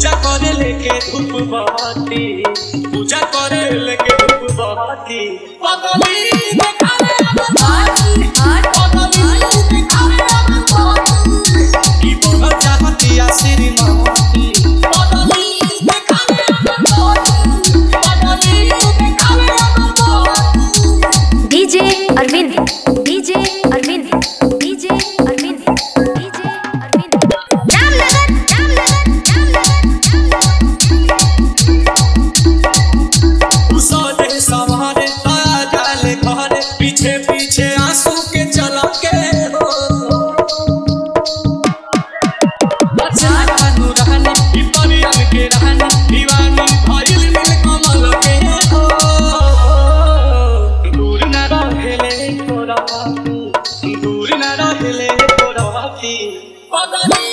पूजा करे लेके धूप बहती पूजा करे लेके धूप बहती पगली देखावे अपन भाई पगली देखावे अपन भाई की बोल चाहती आ श्रीमती पगली देखावे अपन भाई पगली देखावे अपन भाई DJ Arvind DJ Arvind DJ Arvind DJ Arvind Ramnagar Ramnagar Ramnagar उसने सवारे ताया जाले घरे पीछे पीछे आंसू के चला के हो अच्छा कानू रहनी ई परियन के रहनी दीवानी भइल मिल कमल के हो दूर न रहेले तोरा दूर न रहेले तोरा पगली